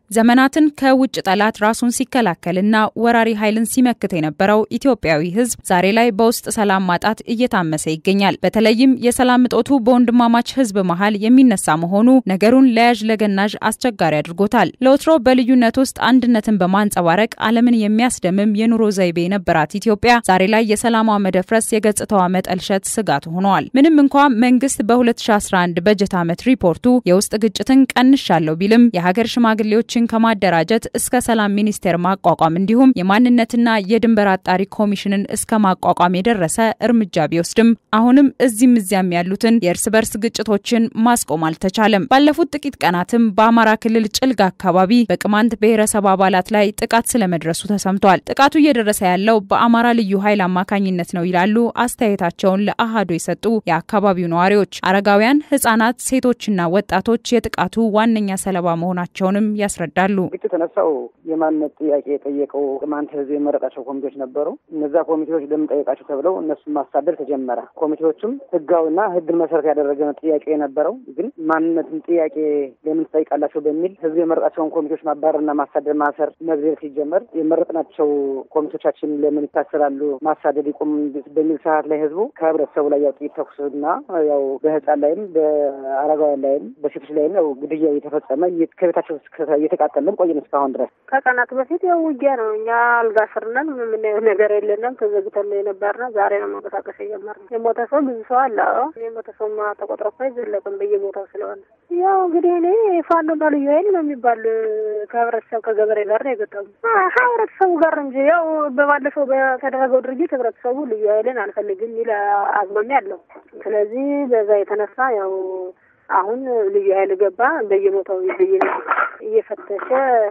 ዘመናትን ከውጭ ጠላት ራሱን ሲከላከልና ወራሪ ኃይልን ሲመክት የነበረው ኢትዮጵያዊ ሕዝብ ዛሬ ላይ በውስጥ ሰላም ማጣት እየታመሰ ይገኛል። በተለይም የሰላም እጦቱ በወንድማማች ሕዝብ መሀል የሚነሳ መሆኑ ነገሩን ለያዥ ለገናዥ አስቸጋሪ አድርጎታል። ለወትሮ በልዩነት ውስጥ አንድነትን በማንጸባረቅ ዓለምን የሚያስደምም የኑሮ ዘይቤ የነበራት ኢትዮጵያ ዛሬ ላይ የሰላሟ መደፍረስ የገጽታዋ መጠልሸት ስጋት ሆነዋል። ምንም እንኳ መንግስት በ2011 በጀት ዓመት ሪፖርቱ የውስጥ ግጭትን ቀንሻለሁ ቢልም የሀገር ሽማግሌዎችን ከማደራጀት እስከ ሰላም ሚኒስቴር ማቋቋም እንዲሁም የማንነትና የድንበር አጣሪ ኮሚሽንን እስከ ማቋቋም የደረሰ እርምጃ ቢወስድም አሁንም እዚህም እዚያም ያሉትን የእርስ በርስ ግጭቶችን ማስቆም አልተቻለም። ባለፉት ጥቂት ቀናትም በአማራ ክልል ጭልጋ አካባቢ በቅማንት ብሔረሰብ አባላት ላይ ጥቃት ስለመድረሱ ተሰምቷል። ጥቃቱ እየደረሰ ያለው በአማራ ልዩ ኃይል አማካኝነት ነው ይላሉ አስተያየታቸውን ለአሃዶ የሰጡ የአካባቢው ነዋሪዎች። አረጋውያን፣ ህጻናት፣ ሴቶችና ወጣቶች የጥቃቱ ዋነኛ ሰለባ መሆናቸውንም ያስረዳሉ። ግጭት የተነሳው የማንነት ጥያቄ የጠየቀው ቅማንት ህዝብ የመረጣቸው ኮሚቴዎች ነበሩ። እነዛ ኮሚቴዎች ለምን ጠየቃቸው ተብለው እነሱን ማሳደድ ተጀመረ። ኮሚቴዎቹም ህጋዊና ህግን መሰረት ያደረገ ጥያቄ የነበረው ግን ማንነትን ጥያቄ ለምን ትጠይቃላቸው በሚል ህዝብ የመረጣቸውን ኮሚቴዎች ማባረርና ማሳደድ፣ ማሰር፣ መግደል ሲጀመር የመረጥናቸው ኮሚቴዎቻችን ለምን ይታሰራሉ፣ ማሳደድ ይቁም በሚል ሰዓት ላይ ህዝቡ ከህብረተሰቡ ላይ ያው ጥይት ተኩስና ያው በህፃን ላይም በአረጋውያን ላይም በሴቶች ላይም ያው ግድያ እየተፈጸመ ከቤታቸው እየተቃጠለን ቆየን እስካሁን ድረስ። ከቀናት በፊት ያው ውጊያ ነው። እኛ አልጋ ስር ነን። የምናየው ነገር የለንም። ተዘግተን ነው የነበርነው። ዛሬ ነው መንቀሳቀስ የጀመርነው። የሞተ ሰው ብዙ ሰው አለ። የሞተ ሰው ተቆጥሮ እኮ አይዘለቅም በየቦታው ስለሆነ ያው እንግዲህ እኔ ፋኖና ልዩ ኃይል ነው የሚባል ከህብረተሰብ ከገበሬ ጋር ነው የገጠሙ ህብረተሰቡ ጋር እንጂ ያው በባለፈው በተደረገው ድርጊት ህብረተሰቡ ልዩ ኃይልን አልፈልግም የሚል አዝማሚያ አለው። ስለዚህ በዛ የተነሳ ያው አሁን ልዩ ኃይል ገባ በየቦታው እየፈተሸ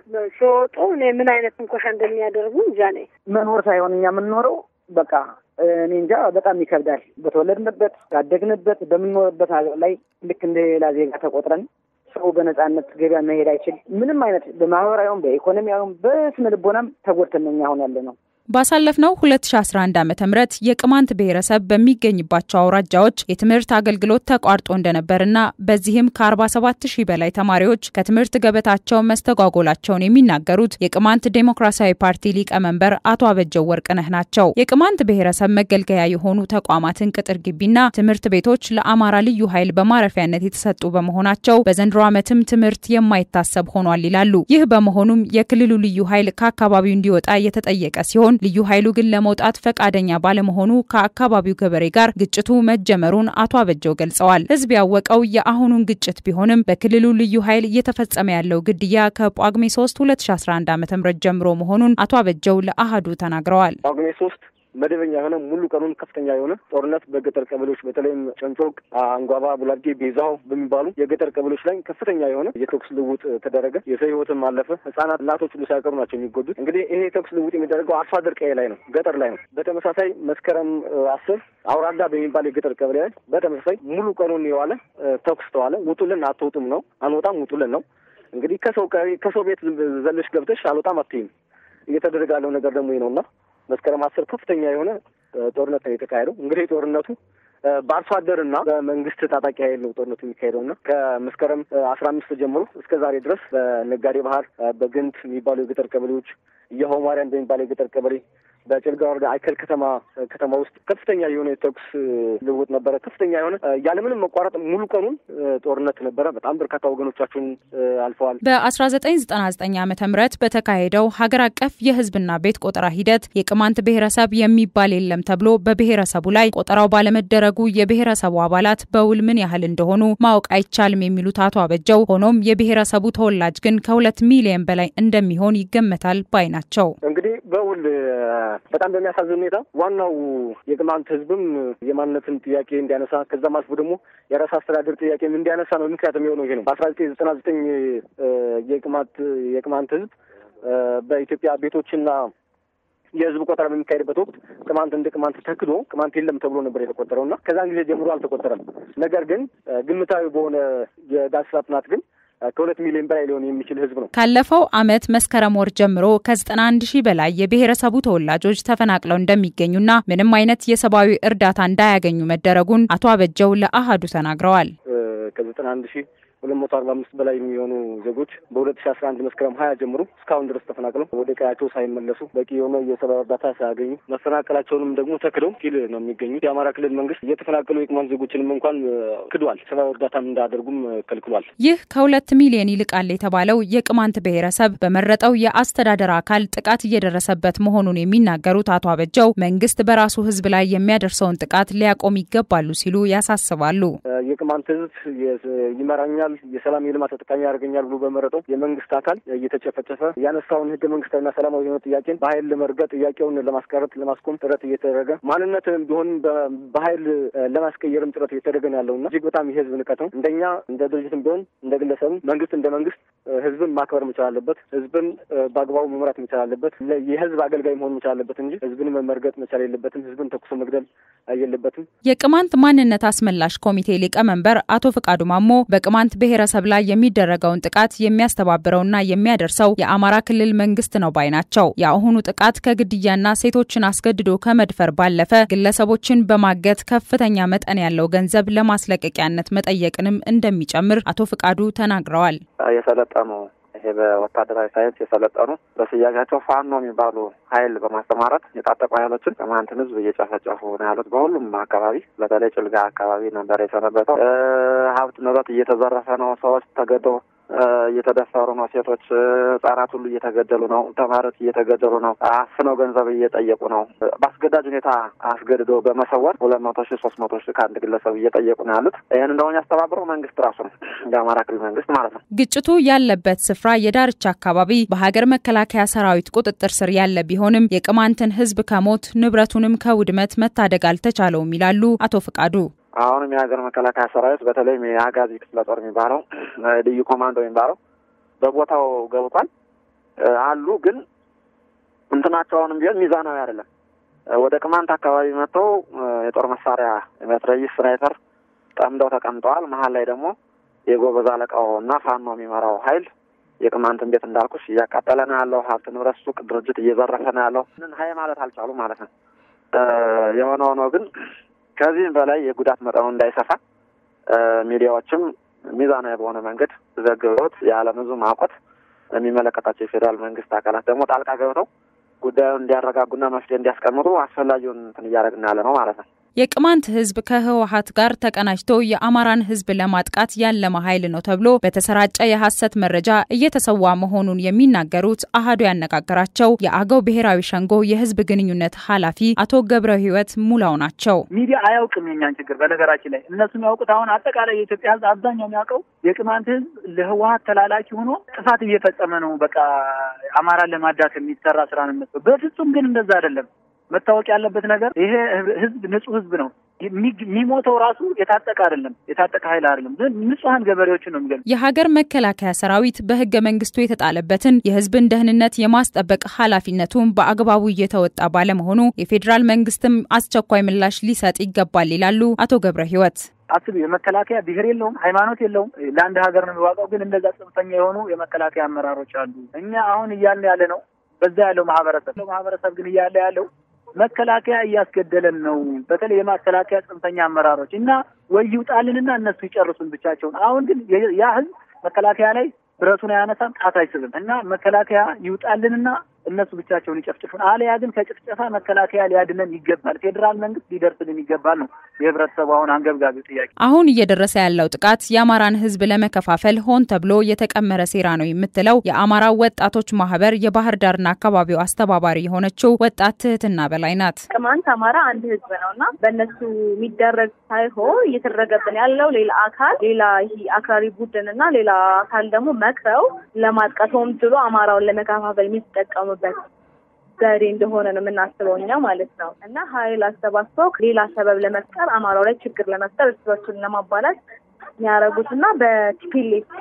ሲወጡ እኔ ምን አይነት እንኮሻ እንደሚያደርጉ እንጃ ነኝ። መኖር ሳይሆን እኛ የምንኖረው በቃ እኔ እንጃ በጣም ይከብዳል። በተወለድንበት ያደግንበት በምንኖርበት ሀገር ላይ ልክ እንደ ሌላ ዜጋ ተቆጥረን ሰው በነጻነት ገበያ መሄድ አይችል ምንም አይነት በማህበራዊም በኢኮኖሚያዊም በስነ ልቦናም ተጎድተን እኛ አሁን ያለ ነው። ባሳለፍነው 2011 ዓ ም የቅማንት ብሔረሰብ በሚገኝባቸው አውራጃዎች የትምህርት አገልግሎት ተቋርጦ እንደነበርና በዚህም ከ47 ሺህ በላይ ተማሪዎች ከትምህርት ገበታቸው መስተጓጎላቸውን የሚናገሩት የቅማንት ዴሞክራሲያዊ ፓርቲ ሊቀመንበር አቶ አበጀው ወርቅነህ ናቸው። የቅማንት ብሔረሰብ መገልገያ የሆኑ ተቋማትን ቅጥር ግቢና ትምህርት ቤቶች ለአማራ ልዩ ኃይል በማረፊያነት የተሰጡ በመሆናቸው በዘንድሮ ዓመትም ትምህርት የማይታሰብ ሆኗል ይላሉ። ይህ በመሆኑም የክልሉ ልዩ ኃይል ከአካባቢው እንዲወጣ የተጠየቀ ሲሆን ልዩ ኃይሉ ግን ለመውጣት ፈቃደኛ ባለመሆኑ ከአካባቢው ገበሬ ጋር ግጭቱ መጀመሩን አቶ አበጀው ገልጸዋል። ሕዝብ ያወቀው የአሁኑን ግጭት ቢሆንም በክልሉ ልዩ ኃይል እየተፈጸመ ያለው ግድያ ከጳጉሜ 3 2011 ዓ ም ጀምሮ መሆኑን አቶ አበጀው ለአሃዱ ተናግረዋል። ጳጉሜ ሶስት መደበኛ የሆነ ሙሉ ቀኑን ከፍተኛ የሆነ ጦርነት በገጠር ቀበሌዎች በተለይም ጨንጮቅ፣ አንጓባ፣ ቡላጌ፣ ቤዛው በሚባሉ የገጠር ቀበሌዎች ላይ ከፍተኛ የሆነ የተኩስ ልውውጥ ተደረገ። የሰው ሕይወትም አለፈ። ህጻናት፣ እናቶች ሁሉ ሳይቀሩ ናቸው የሚጎዱት። እንግዲህ ይሄ የተኩስ ልውውጥ የሚደረገው አርሶ አደር ቀዬ ላይ ነው፣ ገጠር ላይ ነው። በተመሳሳይ መስከረም አስር አውራዳ በሚባል የገጠር ቀበሌ ላይ በተመሳሳይ ሙሉ ቀኑን የዋለ ተኩስ ተዋለ። ውጡልን፣ አትውጡም ነው፣ አንወጣም፣ ውጡልን ነው። እንግዲህ ከሰው ከሰው ቤት ዘለሽ ገብተሽ አልወጣም አትይም። እየተደረገ ያለው ነገር ደግሞ ይህ ነውና መስከረም አስር ከፍተኛ የሆነ ጦርነት ነው የተካሄደው። እንግዲህ ጦርነቱ በአርሶ አደርና በመንግስት ታጣቂ ኃይል ነው ጦርነቱ የሚካሄደው እና ከመስከረም አስራ አምስት ጀምሮ እስከ ዛሬ ድረስ በነጋዴ ባህር፣ በግንት የሚባሉ የገጠር ቀበሌዎች፣ እየሆ ማርያም በሚባለው የገጠር ቀበሌ በጭልጋ ወረዳ አይከል ከተማ ከተማ ውስጥ ከፍተኛ የሆነ የተኩስ ልውውጥ ነበረ። ከፍተኛ የሆነ ያለምንም መቋረጥ ሙሉ ቀኑን ጦርነት ነበረ። በጣም በርካታ ወገኖቻችን አልፈዋል። በ1999 ዓ ም በተካሄደው ሀገር አቀፍ የህዝብና ቤት ቆጠራ ሂደት የቅማንት ብሔረሰብ የሚባል የለም ተብሎ በብሔረሰቡ ላይ ቆጠራው ባለመደረጉ የብሔረሰቡ አባላት በውል ምን ያህል እንደሆኑ ማወቅ አይቻልም የሚሉት አቶ አበጀው፣ ሆኖም የብሔረሰቡ ተወላጅ ግን ከሁለት ሚሊዮን በላይ እንደሚሆን ይገመታል ባይ ናቸው። እንግዲህ በውል በጣም በሚያሳዝን ሁኔታ ዋናው የቅማንት ህዝብም የማንነትን ጥያቄ እንዲያነሳ ከዛም አልፎ ደግሞ የራስ አስተዳደር ጥያቄም እንዲያነሳ ነው ምክንያት የሚሆነው ይሄ ነው። በአስራ ዘጠኝ ዘጠና ዘጠኝ የቅማንት የቅማንት ህዝብ በኢትዮጵያ ቤቶችና የህዝብ ቆጠራ በሚካሄድበት ወቅት ቅማንት እንደ ቅማንት ተክዶ ቅማንት የለም ተብሎ ነበር የተቆጠረው እና ከዛን ጊዜ ጀምሮ አልተቆጠረም። ነገር ግን ግምታዊ በሆነ የዳሰሳ ጥናት ግን ከሁለት ሚሊዮን በላይ ሊሆን የሚችል ህዝብ ነው። ካለፈው ዓመት መስከረም ወር ጀምሮ ከዘጠና አንድ ሺህ በላይ የብሔረሰቡ ተወላጆች ተፈናቅለው እንደሚገኙና ምንም አይነት የሰብአዊ እርዳታ እንዳያገኙ መደረጉን አቶ አበጀው ለአሃዱ ተናግረዋል። ከዘጠና አንድ ሺህ ሁለት መቶ አርባ አምስት በላይ የሚሆኑ ዜጎች በሁለት ሺ አስራ አንድ መስከረም ሀያ ጀምሮ እስካሁን ድረስ ተፈናቅለው ወደ ቀያቸው ሳይመለሱ በቂ የሆነ የሰብአዊ እርዳታ ሳያገኙ መፈናቀላቸውንም ደግሞ ተክደው ኪል ነው የሚገኙት። የአማራ ክልል መንግስት እየተፈናቀሉ የቅማንት ዜጎችንም እንኳን ክዷል። ሰብአዊ እርዳታም እንዳያደርጉም ከልክሏል። ይህ ከሁለት ሚሊዮን ይልቃል የተባለው የቅማንት ብሔረሰብ በመረጠው የአስተዳደር አካል ጥቃት እየደረሰበት መሆኑን የሚናገሩት አቶ አበጀው መንግስት በራሱ ህዝብ ላይ የሚያደርሰውን ጥቃት ሊያቆም ይገባሉ ሲሉ ያሳስባሉ። የቅማንት ህዝብ ይመራኛል፣ የሰላም የልማት ተጠቃሚ ያደርገኛል ብሎ በመረጠው የመንግስት አካል እየተጨፈጨፈ ያነሳውን ህገ መንግስታዊና ሰላማዊ የሆነ ጥያቄን በኃይል ለመርገጥ ጥያቄውን ለማስቀረት ለማስቆም ጥረት እየተደረገ ማንነት ቢሆን በኃይል ለማስቀየርም ጥረት እየተደረገ ነው ያለውና እጅግ በጣም የህዝብ ንቀት ነው። እንደኛ እንደ ድርጅትም ቢሆን እንደ ግለሰብም መንግስት እንደ መንግስት ህዝብን ማክበር መቻል አለበት። ህዝብን በአግባቡ መምራት መቻል አለበት። የህዝብ አገልጋይ መሆን መቻል አለበት እንጂ ህዝብን መመርገጥ መቻል የለበትም። ህዝብን ተኩሶ መግደል የለበትም። የቅማንት ማንነት አስመላሽ ኮሚቴ ሊቀመንበር አቶ ፍቃዱ ማሞ በቅማንት ብሔረሰብ ላይ የሚደረገውን ጥቃት የሚያስተባብረውና የሚያደርሰው የአማራ ክልል መንግስት ነው ባይ ናቸው። የአሁኑ ጥቃት ከግድያና ሴቶችን አስገድዶ ከመድፈር ባለፈ ግለሰቦችን በማገት ከፍተኛ መጠን ያለው ገንዘብ ለማስለቀቂያነት መጠየቅንም እንደሚጨምር አቶ ፍቃዱ ተናግረዋል። የሰለጠኑ ይሄ በወታደራዊ ሳይንስ የሰለጠኑ በስያሜያቸው ፋኖ የሚባሉ ኃይል በማሰማራት የታጠቁ ኃይሎችን ቅማንትን ህዝብ እየጨፈጨፉ ነው ያሉት። በሁሉም አካባቢ በተለይ ጭልጋ አካባቢ ነበር የሰነበተው። ሀብት ንብረት እየተዘረፈ ነው። ሰዎች ተገደው እየተደፈሩ ነው። ሴቶች፣ ህጻናት ሁሉ እየተገደሉ ነው። ተማሪዎች እየተገደሉ ነው። አፍነው ገንዘብ እየጠየቁ ነው። በአስገዳጅ ሁኔታ አስገድዶ በመሰወር ሁለት መቶ ሺህ ሶስት መቶ ሺህ ከአንድ ግለሰብ እየጠየቁ ነው ያሉት። ይህን እንደሆነ ያስተባብረው መንግስት ራሱ ነው፣ የአማራ ክልል መንግስት ማለት ነው። ግጭቱ ያለበት ስፍራ የዳርቻ አካባቢ በሀገር መከላከያ ሰራዊት ቁጥጥር ስር ያለ ቢሆንም የቅማንትን ህዝብ ከሞት ንብረቱንም ከውድመት መታደግ አልተቻለውም ይላሉ አቶ ፍቃዱ። አሁንም የሀገር መከላከያ ሰራዊት በተለይም የአጋዚ ክፍለ ጦር የሚባለው ልዩ ኮማንዶ የሚባለው በቦታው ገብቷል አሉ። ግን እንትናቸው አሁንም ቢሆን ሚዛናዊ አይደለም። ወደ ቅማንት አካባቢ መጥተው የጦር መሳሪያ መትረየስ፣ ስናይፐር ጠምደው ተቀምጠዋል። መሀል ላይ ደግሞ የጎበዝ አለቃው እና ፋኖ የሚመራው ኃይል የቅማንትን ቤት እንዳልኩሽ እያቃጠለ ነው ያለው። ሀብት ንብረት፣ ሱቅ፣ ድርጅት እየዘረፈ ነው ያለው። ምን ሀይ ማለት አልቻሉ ማለት ነው። የሆነ ሆኖ ግን ከዚህም በላይ የጉዳት መጠኑ እንዳይሰፋ ሚዲያዎችም ሚዛናዊ በሆነ መንገድ ዘግበውት የዓለም ሕዝብ ማውቆት የሚመለከታቸው የፌዴራል መንግስት አካላት ደግሞ ጣልቃ ገብተው ጉዳዩን እንዲያረጋጉና መፍትሄ እንዲያስቀምጡ አስፈላጊውን እንትን እያደረግን ያለ ነው ማለት ነው። የቅማንት ህዝብ ከህወሀት ጋር ተቀናጅቶ የአማራን ህዝብ ለማጥቃት ያለመ ኃይል ነው ተብሎ በተሰራጨ የሐሰት መረጃ እየተሰዋ መሆኑን የሚናገሩት አህዱ ያነጋገራቸው የአገው ብሔራዊ ሸንጎ የህዝብ ግንኙነት ኃላፊ አቶ ገብረ ህይወት ሙላው ናቸው። ሚዲያ አያውቅም የኛን ችግር። በነገራችን ላይ እነሱ የሚያውቁት አሁን አጠቃላይ የኢትዮጵያ ህዝብ አብዛኛው የሚያውቀው የቅማንት ህዝብ ለህወሀት ተላላኪ ሆኖ ጥፋት እየፈጸመ ነው። በቃ አማራን ለማዳት የሚሰራ ስራ ነው። በፍጹም ግን እንደዛ አይደለም። መታወቅ ያለበት ነገር ይሄ ህዝብ ንጹህ ህዝብ ነው። የሚሞተው ራሱ የታጠቀ አይደለም፣ የታጠቀ ኃይል አይደለም። ንጹሐን ገበሬዎችን ነው የሚገል የሀገር መከላከያ ሰራዊት በህገ መንግስቱ የተጣለበትን የህዝብን ደህንነት የማስጠበቅ ኃላፊነቱን በአግባቡ እየተወጣ ባለመሆኑ የፌዴራል መንግስትም አስቸኳይ ምላሽ ሊሰጥ ይገባል ይላሉ አቶ ገብረ ህይወት። አስብ የመከላከያ ብሔር የለውም፣ ሃይማኖት የለውም። ለአንድ ሀገር ነው የሚዋቀው። ግን እንደዛ ጽንፈኛ የሆኑ የመከላከያ አመራሮች አሉ። እኛ አሁን እያልን ያለ ነው በዛ ያለው ማህበረሰብ ማህበረሰብ ግን እያለ ያለው መከላከያ እያስገደለን ነው። በተለይ የመከላከያ ጽንፈኛ አመራሮች እና ወይ ይውጣልንና እነሱ ይጨርሱን ብቻቸውን። አሁን ግን ያ ህዝብ መከላከያ ላይ ብረቱን አያነሳም፣ ጣት አይስብም እና መከላከያ ይውጣልንና እነሱ ብቻቸውን ይጨፍጭፉን። አለያ ግን ከጭፍጨፋ መከላከያ ሊያድነን ይገባል። ፌዴራል መንግስት ሊደርስልን ይገባል ነው የህብረተሰቡ አሁን አንገብጋቢው ጥያቄ። አሁን እየደረሰ ያለው ጥቃት የአማራን ህዝብ ለመከፋፈል ሆን ተብሎ የተቀመረ ሴራ ነው የምትለው የአማራ ወጣቶች ማህበር የባህር ዳርና አካባቢው አስተባባሪ የሆነችው ወጣት ትህትና በላይ ናት። ቅማንት አማራ አንድ ህዝብ ነው እና በእነሱ የሚደረግ ሳይሆን እየተደረገብን ያለው ሌላ አካል ሌላ ይሄ አክራሪ ቡድን እና ሌላ አካል ደግሞ መክረው ለማጥቃት ሆን ብሎ አማራውን ለመከፋፈል የሚጠቀሙበት ዘዴ እንደሆነ ነው የምናስበው እኛ ማለት ነው። እና ሀይል አሰባስበው ሌላ ሰበብ ለመፍጠር አማራው ላይ ችግር ለመፍጠር እርስ በርሱን ለማባላት የሚያደርጉት እና በቲፒሌት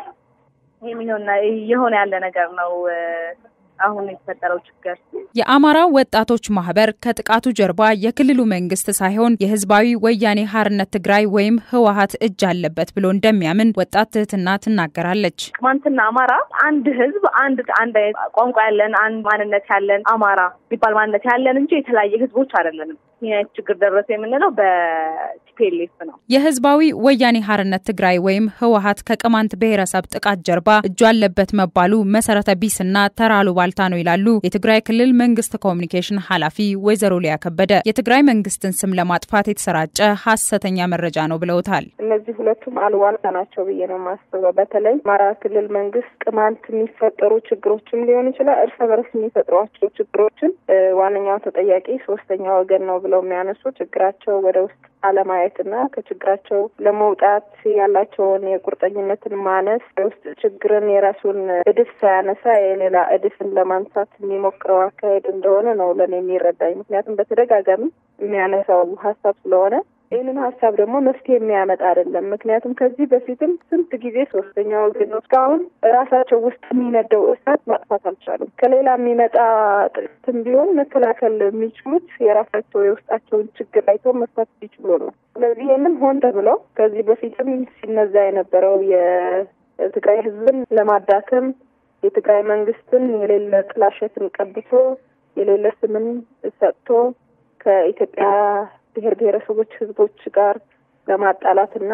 የሆነ ያለ ነገር ነው አሁን የተፈጠረው ችግር። የአማራ ወጣቶች ማህበር ከጥቃቱ ጀርባ የክልሉ መንግስት ሳይሆን የህዝባዊ ወያኔ ሀርነት ትግራይ ወይም ህወሀት እጅ አለበት ብሎ እንደሚያምን ወጣት ትህትና ትናገራለች። ቅማንትና አማራ አንድ ህዝብ፣ አንድ አንድ ቋንቋ ያለን፣ አንድ ማንነት ያለን አማራ የሚባል ማንነት ያለን እንጂ የተለያየ ህዝቦች አይደለንም። ይህ አይነት ችግር ደረሰ የምንለው በቲፒኤልኤፍ ነው። የህዝባዊ ወያኔ ሀርነት ትግራይ ወይም ህወሀት ከቅማንት ብሔረሰብ ጥቃት ጀርባ እጁ አለበት መባሉ መሰረተ ቢስና ተራ አሉባልታ ነው ይላሉ የትግራይ ክልል መንግስት ኮሚኒኬሽን ኃላፊ ወይዘሮ ሊያ ከበደ። የትግራይ መንግስትን ስም ለማጥፋት የተሰራጨ ሀሰተኛ መረጃ ነው ብለውታል። እነዚህ ሁለቱም አሉባልታ ናቸው ብዬ ነው የማስበው። በተለይ አማራ ክልል መንግስት ቅማንት የሚፈጠሩ ችግሮችም ሊሆን ይችላል እርስ በርስ የሚፈጥሯቸው ችግሮችን ዋነኛው ተጠያቂ ሶስተኛ ወገን ነው ብለው የሚያነሱ ችግራቸው ወደ ውስጥ አለማየትና ከችግራቸው ለመውጣት ያላቸውን የቁርጠኝነትን ማነስ ውስጥ ችግርን የራሱን እድፍ ሳያነሳ የሌላ እድፍን ለማንሳት የሚሞክረው አካሄድ እንደሆነ ነው ለእኔ የሚረዳኝ። ምክንያቱም በተደጋጋሚ የሚያነሳው ሀሳብ ስለሆነ ይህንን ሀሳብ ደግሞ መፍትሄ የሚያመጣ አይደለም። ምክንያቱም ከዚህ በፊትም ስንት ጊዜ ሶስተኛ ወገን ነው እስካሁን ራሳቸው ውስጥ የሚነደው እሳት ማጥፋት አልቻሉም። ከሌላ የሚመጣ ጥቅትም ቢሆን መከላከል የሚችሉት የራሳቸው የውስጣቸውን ችግር አይተው መፍታት ሲችሉ ነው። ስለዚህ ይህንም ሆን ተብሎ ከዚህ በፊትም ሲነዛ የነበረው የትግራይ ሕዝብን ለማዳከም የትግራይ መንግስትን የሌለ ጥላሸትን ቀብቶ የሌለ ስምን ሰጥቶ ከኢትዮጵያ ብሔር ብሔረሰቦች ህዝቦች ጋር ለማጣላትና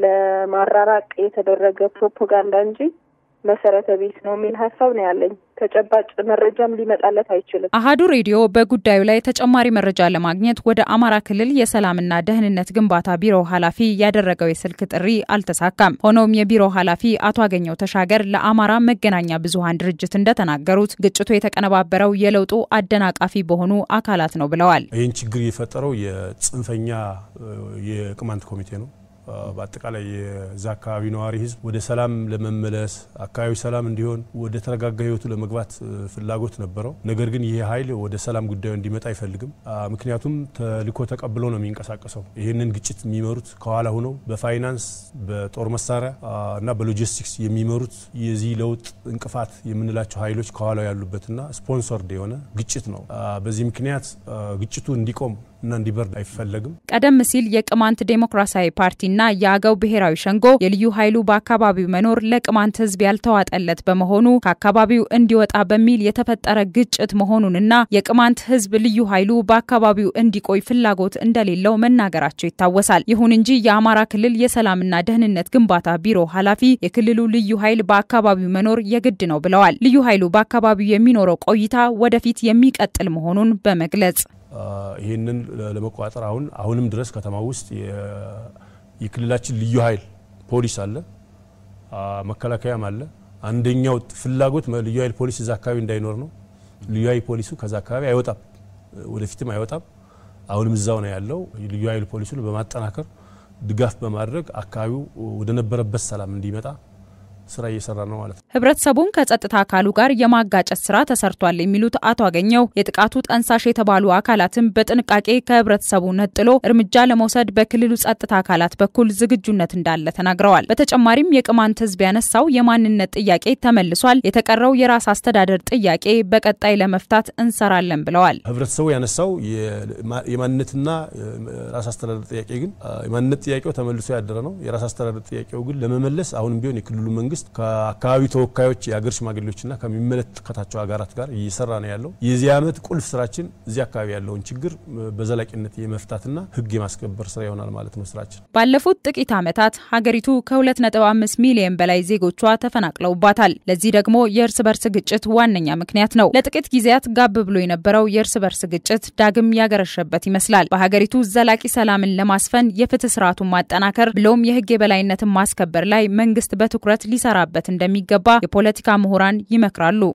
ለማራራቅ የተደረገ ፕሮፓጋንዳ እንጂ መሰረተ ቢስ ነው የሚል ሀሳብ ነው ያለኝ። ተጨባጭ መረጃም ሊመጣለት አይችልም። አሀዱ ሬዲዮ በጉዳዩ ላይ ተጨማሪ መረጃ ለማግኘት ወደ አማራ ክልል የሰላምና ደህንነት ግንባታ ቢሮ ኃላፊ ያደረገው የስልክ ጥሪ አልተሳካም። ሆኖም የቢሮ ኃላፊ አቶ አገኘው ተሻገር ለአማራ መገናኛ ብዙኃን ድርጅት እንደተናገሩት ግጭቱ የተቀነባበረው የለውጡ አደናቃፊ በሆኑ አካላት ነው ብለዋል። ይህን ችግር የፈጠረው የጽንፈኛ የቅማንት ኮሚቴ ነው። በአጠቃላይ የዛ አካባቢ ነዋሪ ህዝብ ወደ ሰላም ለመመለስ አካባቢ ሰላም እንዲሆን ወደ ተረጋጋ ህይወቱ ለመግባት ፍላጎት ነበረው። ነገር ግን ይህ ኃይል ወደ ሰላም ጉዳዩ እንዲመጣ አይፈልግም። ምክንያቱም ተልዕኮ ተቀብሎ ነው የሚንቀሳቀሰው። ይህንን ግጭት የሚመሩት ከኋላ ሆነው በፋይናንስ በጦር መሳሪያ እና በሎጂስቲክስ የሚመሩት የዚህ ለውጥ እንቅፋት የምንላቸው ኃይሎች ከኋላው ያሉበትና ስፖንሰርድ የሆነ ግጭት ነው። በዚህ ምክንያት ግጭቱ እንዲቆም እና እንዲበርድ አይፈለግም። ቀደም ሲል የቅማንት ዴሞክራሲያዊ ፓርቲና የአገው ብሔራዊ ሸንጎ የልዩ ኃይሉ በአካባቢው መኖር ለቅማንት ህዝብ ያልተዋጠለት በመሆኑ ከአካባቢው እንዲወጣ በሚል የተፈጠረ ግጭት መሆኑንና የቅማንት ህዝብ ልዩ ኃይሉ በአካባቢው እንዲቆይ ፍላጎት እንደሌለው መናገራቸው ይታወሳል። ይሁን እንጂ የአማራ ክልል የሰላምና ደህንነት ግንባታ ቢሮ ኃላፊ የክልሉ ልዩ ኃይል በአካባቢው መኖር የግድ ነው ብለዋል። ልዩ ኃይሉ በአካባቢው የሚኖረው ቆይታ ወደፊት የሚቀጥል መሆኑን በመግለጽ ይህንን ለመቆጣጠር አሁን አሁንም ድረስ ከተማ ውስጥ የክልላችን ልዩ ኃይል ፖሊስ አለ፣ መከላከያም አለ። አንደኛው ፍላጎት ልዩ ኃይል ፖሊስ እዛ አካባቢ እንዳይኖር ነው። ልዩ ኃይል ፖሊሱ ከዛ አካባቢ አይወጣም፣ ወደፊትም አይወጣም። አሁንም እዛው ነው ያለው። ልዩ ኃይል ፖሊሱን በማጠናከር ድጋፍ በማድረግ አካባቢው ወደ ነበረበት ሰላም እንዲመጣ ስራ እየሰራ ነው ማለት ነው። ህብረተሰቡን ከጸጥታ አካሉ ጋር የማጋጨት ስራ ተሰርቷል የሚሉት አቶ አገኘው የጥቃቱ ጠንሳሽ የተባሉ አካላትም በጥንቃቄ ከህብረተሰቡ ነጥሎ እርምጃ ለመውሰድ በክልሉ ጸጥታ አካላት በኩል ዝግጁነት እንዳለ ተናግረዋል። በተጨማሪም የቅማንት ህዝብ ያነሳው የማንነት ጥያቄ ተመልሷል፣ የተቀረው የራስ አስተዳደር ጥያቄ በቀጣይ ለመፍታት እንሰራለን ብለዋል። ህብረተሰቡ ያነሳው የማንነትና ራስ አስተዳደር ጥያቄ ግን የማንነት ጥያቄው ተመልሶ ያደረ ነው። የራስ አስተዳደር ጥያቄው ግን ለመመለስ አሁንም ቢሆን የክልሉ መንግስት ከአካባቢ ተወካዮች የአገር ሽማግሌዎችና ከሚመለከታቸው ሀገራት ጋር እየሰራ ነው ያለው። የዚህ ዓመት ቁልፍ ስራችን እዚህ አካባቢ ያለውን ችግር በዘላቂነት የመፍታትና ህግ የማስከበር ስራ ይሆናል ማለት ነው ስራችን። ባለፉት ጥቂት ዓመታት ሀገሪቱ ከ2.5 ሚሊዮን በላይ ዜጎቿ ተፈናቅለውባታል። ለዚህ ደግሞ የእርስ በርስ ግጭት ዋነኛ ምክንያት ነው። ለጥቂት ጊዜያት ጋብ ብሎ የነበረው የእርስ በርስ ግጭት ዳግም ያገረሸበት ይመስላል። በሀገሪቱ ዘላቂ ሰላምን ለማስፈን የፍትህ ስርዓቱን ማጠናከር ብሎም የህግ የበላይነትን ማስከበር ላይ መንግስት በትኩረት ሊሰራበት እንደሚገባ የፖለቲካ ምሁራን ይመክራሉ።